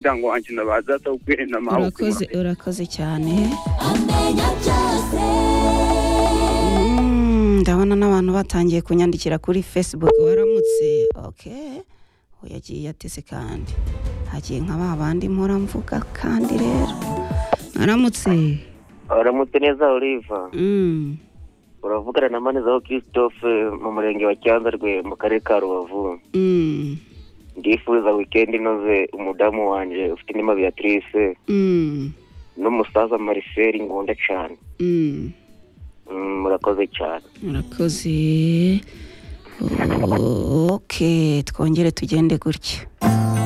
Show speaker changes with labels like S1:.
S1: umuryango wanjye nabazaza ubwire na mawe
S2: urakoze urakoze cyane Mm, ndabona n'abantu batangiye kunyandikira kuri facebook waramutse ok uwo yagiye yateze kandi hagiye nka ba bandi mpora mvuga kandi rero mwaramutse
S3: aramutse neza oliva
S2: Mm,
S3: uravugana na manezaho christophe mu murenge wa cyanza rwe mu karere ka rubavu
S2: mm,
S3: ndifuza wikendi inoze umudamu wanjye ufite inema beatrice
S2: mm,
S3: n'umusaza mariseri ngunda cyane
S2: mm.
S3: Mm, murakoze cyane
S2: murakoze ok twongere tugende gutya